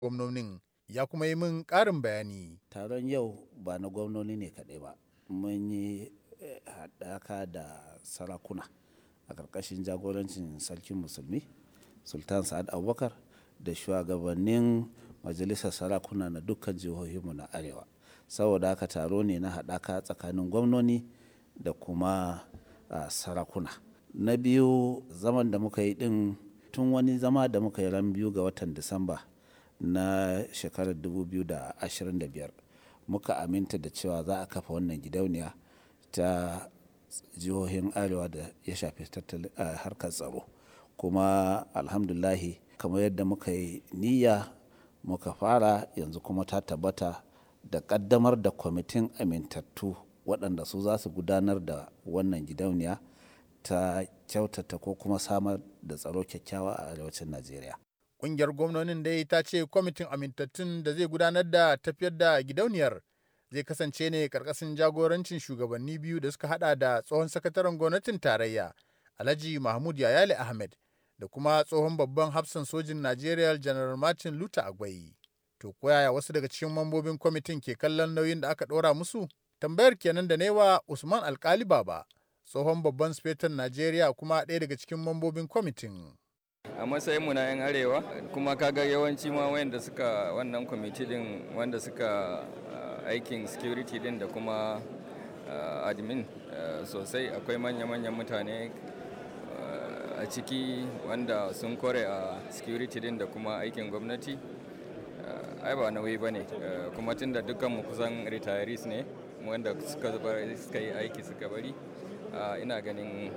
gwamnonin ya kuma yi min ƙarin bayani. taron yau ba na gwamnoni ne kaɗai ba mun yi haɗaka da sarakuna a ƙarƙashin jagorancin sarkin musulmi sultan sa'ad abubakar da shugabannin majalisar sarakuna na dukkan jihohinmu na arewa saboda haka taro ne na haɗaka tsakanin gwamnoni da kuma sarakuna na biyu zaman da muka yi ɗin tun wani zama da muka yi ran biyu ga watan disamba na shekarar 2025 muka aminta da cewa za a kafa wannan gidauniya ta jihohin arewa da ya shafi harkar tsaro kuma alhamdulahi kamar yadda muka yi niyya muka fara yanzu kuma ta tabbata da kaddamar da kwamitin amintattu waɗanda su za su gudanar da wannan gidauniya ta kyautata ko kuma samar da tsaro kyakkyawa a arewacin najeriya Ƙungiyar gwamnonin dai ta ce kwamitin amintattun da zai gudanar da tafiyar da gidauniyar zai kasance ne karkashin jagorancin shugabanni biyu da suka hada da tsohon sakataren gwamnatin tarayya alhaji mahmud yayale ahmed da kuma tsohon babban hafsan sojin najeriya general martin luther agwai to koyaya wasu daga cikin mambobin kwamitin ke kallon nauyin da aka ɗora musu tambayar kenan da newa usman alkali baba tsohon babban sufetan najeriya kuma ɗaya daga cikin mambobin kwamitin a matsayin mu na 'yan arewa kuma kaga yawanci ma wanda suka wannan kwamiti din wanda suka aikin security din da kuma admin sosai akwai manya-manyan mutane a ciki wanda sun kore a security din da kuma aikin gwamnati ai ba nauyi ba ne kuma tun da dukkanmu kusan retirees ne wanda suka yi aiki suka bari ina ganin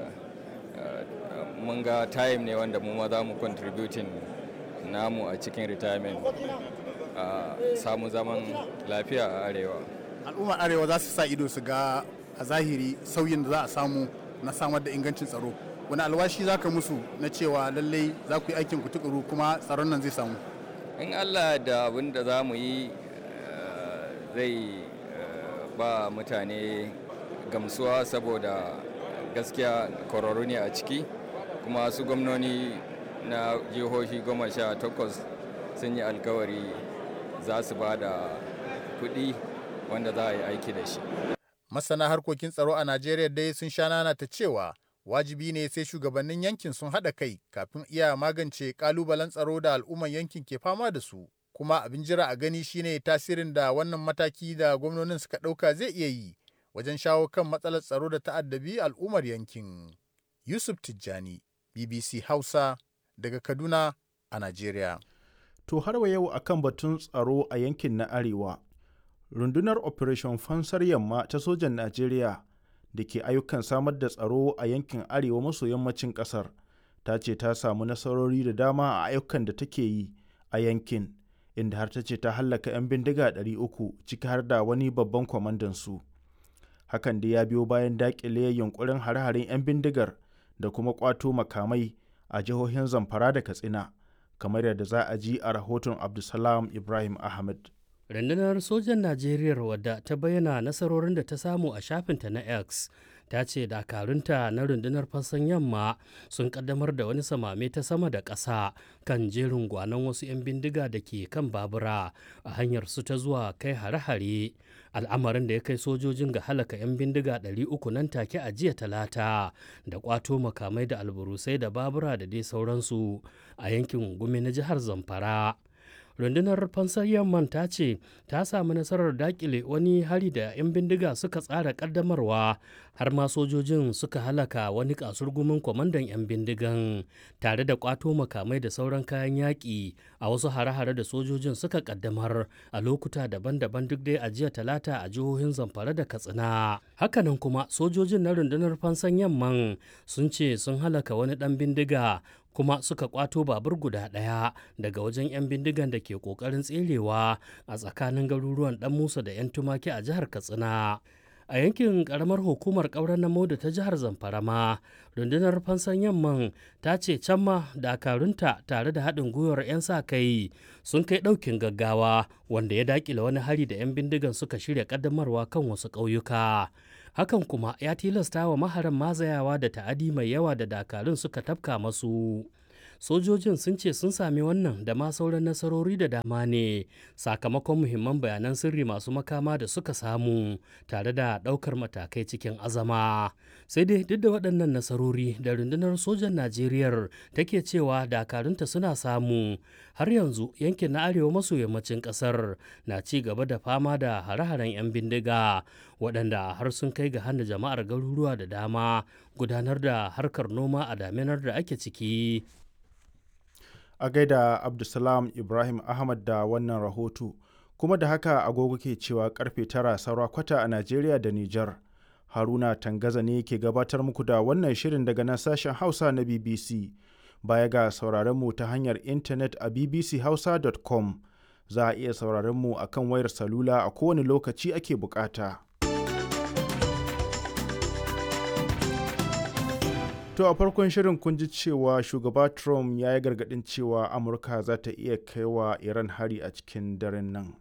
mun ga time ne wanda mu ma za mu contributing namu a cikin retirement a samu zaman lafiya a arewa al'ummar arewa za su sa ido su ga a zahiri sauyin da za a samu na samar da ingancin tsaro wani alwashi za ka musu na cewa lallai za ku yi aikin ku tukuru kuma tsaron nan zai samu in allah da abin da za mu yi zai ba mutane gamsuwa saboda gaskiya kwararru ne a ciki kuma su gwamnoni na jihohi goma sha takwas sun yi alkawari za su ba da kuɗi wanda za a yi aiki da shi. Masana harkokin tsaro a Najeriya dai sun sha nana ta cewa wajibi ne sai shugabannin yankin sun haɗa kai kafin iya magance ƙalubalen tsaro da al'umman yankin ke fama da su. Kuma abin jira a gani shine tasirin da wannan mataki da gwamnonin suka ɗauka zai iya yi wajen shawo kan matsalar tsaro da ta'addabi al'ummar yankin. Yusuf Tijjani, BBC Hausa, daga Kaduna a Najeriya. To har wa yau akan batun tsaro a yankin na Arewa, rundunar Operation Fansar Yamma ta sojan Najeriya da ke ayyukan samar da tsaro a yankin Arewa maso yammacin ƙasar ta ce ta samu nasarori da dama a ayyukan da take yi a yankin, inda har ta ce ta hallaka 'yan bindiga 300 ciki har da wani babban kwamandan su. Hakan da ya biyo bayan daƙile yunkurin hare-haren 'yan bindigar da kuma ƙwato makamai a jihohin Zamfara da Katsina. kamar yadda za a ji a rahoton Abdulsalam Ibrahim Ahmed. Rundunar sojan Najeriya wadda ta bayyana nasarorin da ta samu a shafinta na X ta ce dakarunta na rundunar fassan yamma sun kaddamar da wani samame ta sama da ƙasa kan jerin gwanon wasu 'yan bindiga da ke kan babura a hanyar su ta zuwa kai hare-hare al'amarin da ya kai sojojin ga halaka 'yan bindiga 300 nan take a jiya talata da kwato makamai da alburusai da babura da dai sauransu a yankin gumi na jihar zamfara rundunar fansar yamman ta ce ta samu nasarar dakile wani hari da 'yan bindiga suka tsara kaddamarwa har ma sojojin suka halaka wani kasurgumin kwamandan 'yan bindigan tare da kwato makamai da sauran kayan yaƙi a wasu hare-hare da sojojin suka kaddamar a lokuta daban-daban duk dai a jiya talata a jihohin zamfara da katsina hakanan kuma sojojin na rundunar fansan yamman sun ce sun halaka wani ɗan bindiga kuma suka kwato babur guda ɗaya daga wajen 'yan bindigan da ke ƙoƙarin tserewa a tsakanin garuruwan ɗan musa da 'yan tumaki a jihar katsina a yankin karamar hukumar ƙauren na da ta jihar zamfara ma rundunar fansan yamman ta ce can ma dakarunta tare da haɗin gwiwar 'yan sa kai sun kai ɗaukin gaggawa wanda ya daƙile wani hari da 'yan bindigan suka shirya ƙaddamarwa kan wasu ƙauyuka hakan kuma ya tilasta wa maharan mazayawa da ta'adi mai yawa da dakarun suka tafka masu sojojin sun ce sun sami wannan da ma sauran nasarori da dama ne sakamakon muhimman bayanan sirri masu makama da suka samu tare da ɗaukar matakai cikin azama sai dai duk da waɗannan nasarori da rundunar sojan najeriya take cewa dakarunta suna samu har yanzu yankin na arewa maso yammacin ƙasar na ci gaba da fama da hare-haren 'yan bindiga waɗanda har sun kai ga hana jama'ar garuruwa da dama gudanar da harkar noma a daminar da ake ciki a gaida abdulsalam ibrahim ahmad da wannan rahoto kuma da haka agogo ke cewa karfe tara saura kwata a najeriya da nijar haruna tangaza ne ke gabatar muku da wannan shirin daga nan sashen hausa na bbc baya ga sauraron mu ta hanyar intanet a bbchausa.com za a iya sauraron mu a kan wayar salula a kowane lokaci ake bukata. To a farkon shirin kun ji cewa shugaba Trump ya yi gargaɗin cewa Amurka za ta iya kai wa Iran hari a cikin daren nan.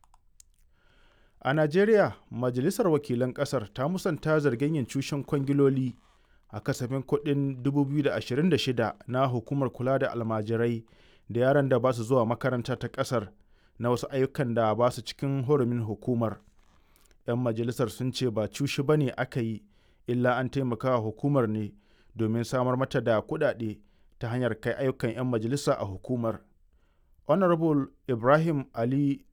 A Najeriya, Majalisar Wakilan ƙasar ta musanta zargin yin cushen kwangiloli a kasafin kuɗin 2026 na hukumar kula da almajirai da yaran da ba su zuwa makaranta ta ƙasar na wasu ayyukan da ba su cikin hurumin hukumar. 'Yan majalisar sun ce ba cushi ba ne aka yi, illa an taimaka hukumar ne domin samar mata da kuɗaɗe ta hanyar kai ayyukan 'yan majalisa a hukumar. Honorable Ibrahim Ali